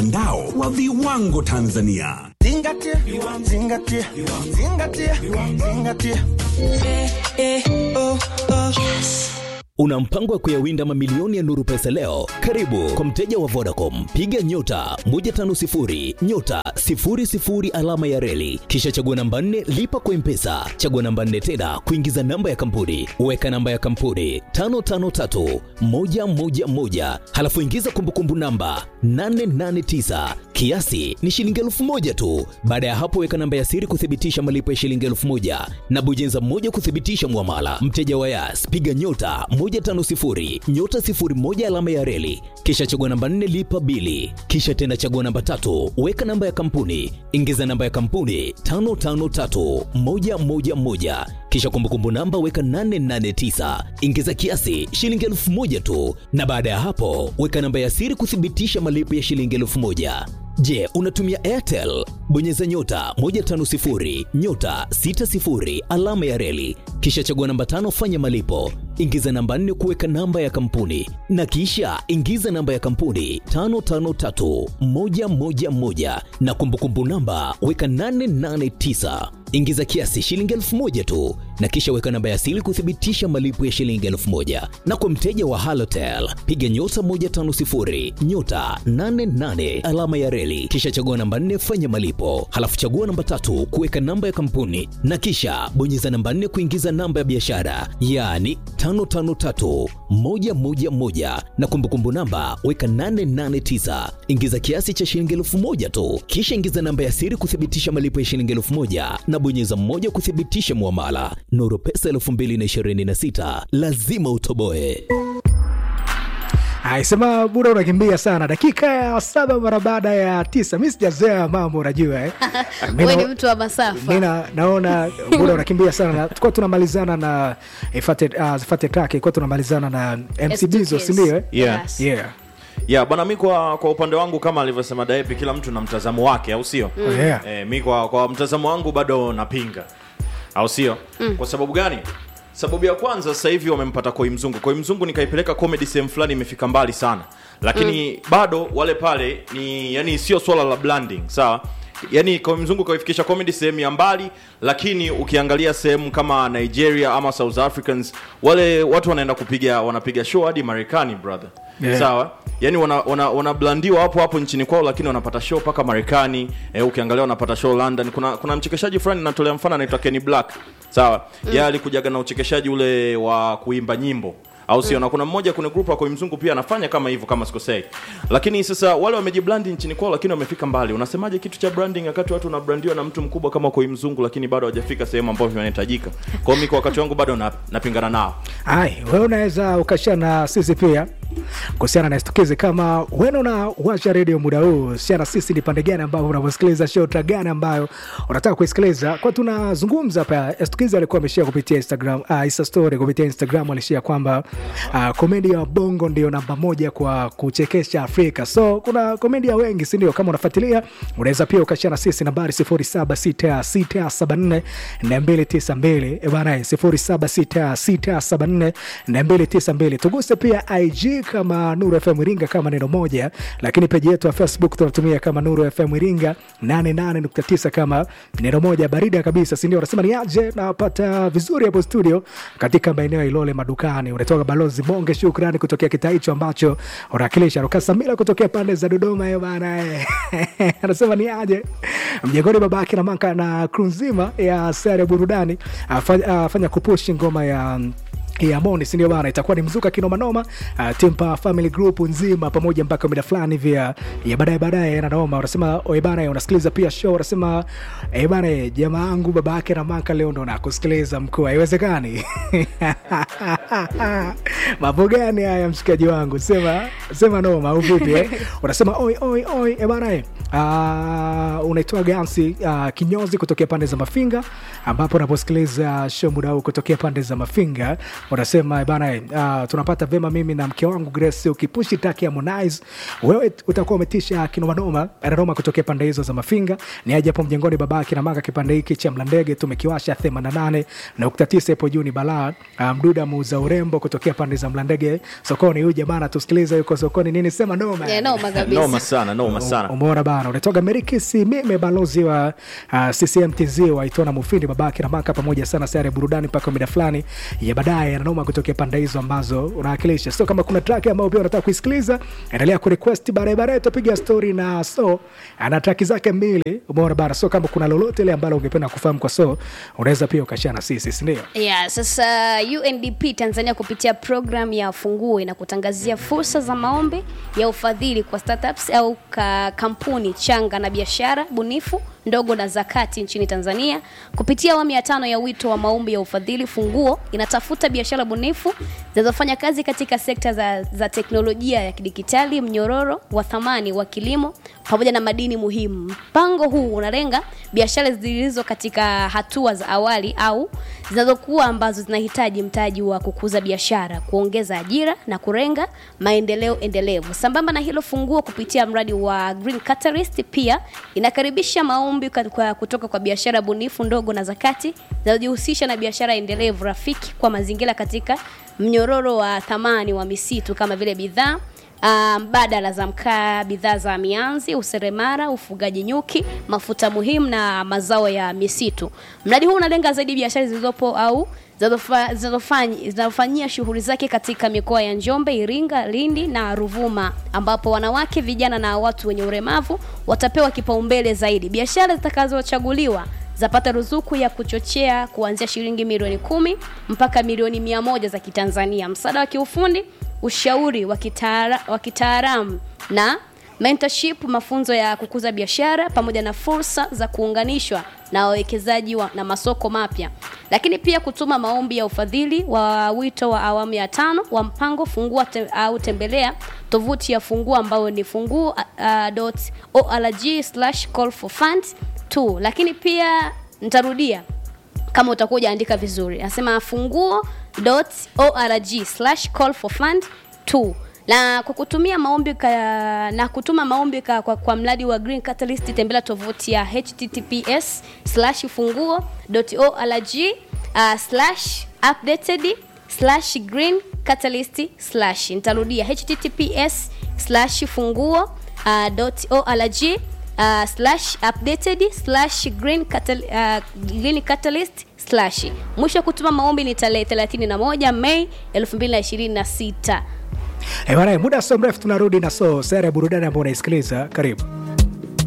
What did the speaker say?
mtandao wa viwango Tanzania. Zingatia, zingatia, zingatia, zingatia. Una mpango wa kuyawinda mamilioni ya Nuru Pesa leo? Karibu kwa mteja wa Vodacom, piga nyota 150 nyota 00 alama ya reli, kisha chagua namba 4 lipa kwa Mpesa, chagua namba 4 tena kuingiza namba ya kampuni, weka namba ya kampuni 553 111, halafu ingiza kumbukumbu namba 889 kiasi ni shilingi elfu moja tu. Baada ya hapo, weka namba ya siri kuthibitisha malipo ya shilingi elfu moja na bonyeza moja kuthibitisha mwamala. Mteja wa Yas, piga nyota 150 nyota 01 alama ya reli, kisha chagua namba 4 lipa bili, kisha tena chagua namba tatu, weka namba ya kampuni, ingiza namba ya kampuni 553111 kisha kumbukumbu namba weka 889 ingiza kiasi shilingi elfu moja tu, na baada ya hapo weka namba ya siri kuthibitisha malipo ya shilingi elfu moja. Je, unatumia Airtel? Bonyeza nyota 150 nyota 60 alama ya reli, kisha chagua namba tano, fanya malipo, ingiza namba nne kuweka namba ya kampuni, na kisha ingiza namba ya kampuni 553111 na kumbukumbu namba weka 889 ingiza kiasi shilingi elfu moja tu na kisha weka namba ya siri kuthibitisha malipo ya shilingi elfu moja na kwa mteja wa halotel piga nyota 150 nyota 88 alama ya reli kisha chagua namba 4 fanya malipo halafu chagua namba tatu kuweka namba ya kampuni na kisha bonyeza namba 4 kuingiza namba ya biashara yaani 553111 na kumbukumbu namba weka 889 ingiza kiasi cha shilingi elfu moja tu kisha ingiza namba ya siri kuthibitisha malipo ya shilingi elfu moja na bonyeza mmoja kuthibitisha mwamala nuru pesa 2026 lazima utoboe aisema buda unakimbia sana dakika ya saba mara baada ya tisa mi sijazoea mambo unajua eh. Mi Wewe na- ni mtu wa masafa. mi na- naona buda unakimbia sana na tulikuwa tunamalizana na ifate uh, zifate take kuwa tunamalizana na mc bizo S2Ks. sindio eh? Yeah. Yes. yeah. ya bwana mi kwa, kwa upande wangu kama alivyosema daepi kila mtu na mtazamo wake au sio Oh, yeah. e, mi kwa, kwa mtazamo wangu bado napinga au sio mm. kwa sababu gani sababu ya kwanza sasa hivi wamempata koi mzungu koi mzungu nikaipeleka comedy sehemu fulani imefika mbali sana lakini mm. bado wale pale ni yani sio swala la blending sawa yani koi mzungu kaifikisha comedy sehemu ya mbali lakini ukiangalia sehemu kama nigeria ama south africans wale watu wanaenda kupiga wanapiga show hadi marekani brother Yeah. sawa yani wanablandiwa wana, wanablandiwa hapo hapo nchini kwao lakini wanapata show mpaka marekani eh, ukiangalia wanapata show london kuna kuna mchekeshaji fulani natolea mfano anaitwa kenny black sawa mm. yeye alikujaga na uchekeshaji ule wa kuimba nyimbo au sio na kuna mmoja kwenye grupu akoi mzungu pia anafanya kama hivyo kama sikosei lakini sasa wale wamejiblandi nchini kwao lakini wamefika mbali unasemaje kitu cha branding wakati watu wanabrandiwa na mtu mkubwa kama koi mzungu lakini bado hawajafika sehemu ambayo inahitajika kwao mi kwa wakati wangu bado na, napingana nao ai wewe unaweza ukashia na sisi pia kuhusiana na stukizi kama wena una washa redio muda huu shia na sisi ni pande gani ambayo unavyosikiliza show tra gani ambayo unataka kuisikiliza kwa tunazungumza hapa stukizi alikuwa ameshia kupitia instagram uh, insta story kupitia instagram alishia kwamba uh, komedi ya bongo ndio namba moja kwa kuchekesha afrika so kuna komedia wengi sindio kama unafuatilia unaweza pia ukashia na sisi nambari 076674 292 bana 076674 292 tuguse pia ig kama nuru fm iringa kama neno moja lakini peji yetu ya facebook tunatumia kama nuru fm iringa 88.9 kama neno moja barida kabisa sindio unasema ni aje napata vizuri hapo studio katika maeneo ya ilole madukani unatoka balozi bonge shukrani kutokea kitaa hicho ambacho unawakilisha rukasamila kutokea pande za dodoma hiyo bana eh. anasema ni aje mjengoni babake na manka na kru nzima ya sare ya burudani afanya, afanya kupushi ngoma ya ya moni sindio bana itakuwa ni mzuka kinomanoma uh, timpa family group nzima pamoja mpaka mida fulani hivi ya ya baadaye baadaye nanoma unasema oe bana unasikiliza pia show unasema e bana jamaa yangu baba yake na maka leo ndo nakusikiliza mkuu haiwezekani mambo gani haya mshikaji wangu sema sema noma au vipi eh? unasema oi oi oi e bana eh, uh, unaitoa gansi uh, kinyozi kutokea pande za mafinga ambapo unaposikiliza show muda huu kutokea pande za mafinga unasema bana uh, tunapata vema mimi na mke wangu grace ukipushi taki ya Harmonize wewe utakuwa umetisha kinomanoma ananoma kutokea pande hizo za mafinga ni aje hapo mjengoni baba kina manga kipande hiki cha mlandege tumekiwasha 88 nukta tisa ipo juu ni balaa uh, mduda muuza urembo kutokea pande za mlandege sokoni huyu jamaa tusikiliza yuko sokoni nini sema noma Yeah, noma kabisa. noma sana noma sana umeona bana unatoka merikisi mime balozi wa uh, ccmtz waitona mufindi babake na maka pamoja sana sayari ya burudani mpaka mida fulani ya baadaye ananoma kutokea pande hizo ambazo unawakilisha so kama kuna track ambayo pia unataka kuisikiliza endelea kurequest baadaye baadaye tutapiga story na so ana track zake mbili umeona bana so kama kuna lolote ile ambalo ungependa kufahamu kwa so unaweza pia ukashana na sisi sindio Yeah, sasa UNDP Tanzania kupitia program ya Fungue na kutangazia fursa za maombi ya ufadhili kwa startups au ka kampuni changa na biashara bunifu ndogo na zakati nchini Tanzania kupitia awamu ya tano ya wito wa maombi ya ufadhili Funguo inatafuta biashara bunifu zinazofanya kazi katika sekta za, za teknolojia ya kidijitali, mnyororo wa thamani wa kilimo pamoja na madini muhimu. Mpango huu unalenga biashara zilizo katika hatua za awali au zinazokuwa ambazo zinahitaji mtaji wa kukuza biashara, kuongeza ajira na kurenga maendeleo endelevu. Sambamba na hilo, Funguo kupitia mradi wa Green Catalyst pia inakaribisha maombi kwa- kwa- kutoka kwa biashara bunifu ndogo na zakati zinazojihusisha na biashara endelevu rafiki kwa mazingira katika mnyororo wa thamani wa misitu kama vile bidhaa ah, mbadala za mkaa, bidhaa za mianzi, useremara, ufugaji nyuki, mafuta muhimu na mazao ya misitu. Mradi huu unalenga zaidi biashara zilizopo au zinazofa- zinazofanyi- zinazofanyia shughuli zake katika mikoa ya Njombe, Iringa, Lindi na Ruvuma, ambapo wanawake, vijana na watu wenye ulemavu watapewa kipaumbele zaidi. Biashara zitakazochaguliwa zapata ruzuku ya kuchochea kuanzia shilingi milioni kumi mpaka milioni mia moja za Kitanzania, msaada wa kiufundi, ushauri wa kitaala- wa kitaalamu na mentorship, mafunzo ya kukuza biashara pamoja na fursa za kuunganishwa na wawekezaji wa, na masoko mapya, lakini pia kutuma maombi ya ufadhili wa wito wa awamu ya tano wa mpango fungua te, au tembelea tovuti ya Fungua ambayo ni funguo uh, org slash call for funds tu, lakini pia nitarudia kama utakuwa ujaandika vizuri nasema funguo.org slash call for fund 2 na kwa kutumia maombi ka, na kutuma maombi ka, kwa, kwa mradi wa Green Catalyst tembelea tovuti ya https slash funguo.org uh, slash updated slash green catalyst slash nitarudia https slash funguo uh, dot org uh, slash updated slash green, catal, uh, green catalyst slash mwisho wa kutuma maombi ni tarehe 31 mei 2026 Eh, bwana, muda sio mrefu tunarudi na so sera ya burudani ambao unaisikiliza karibu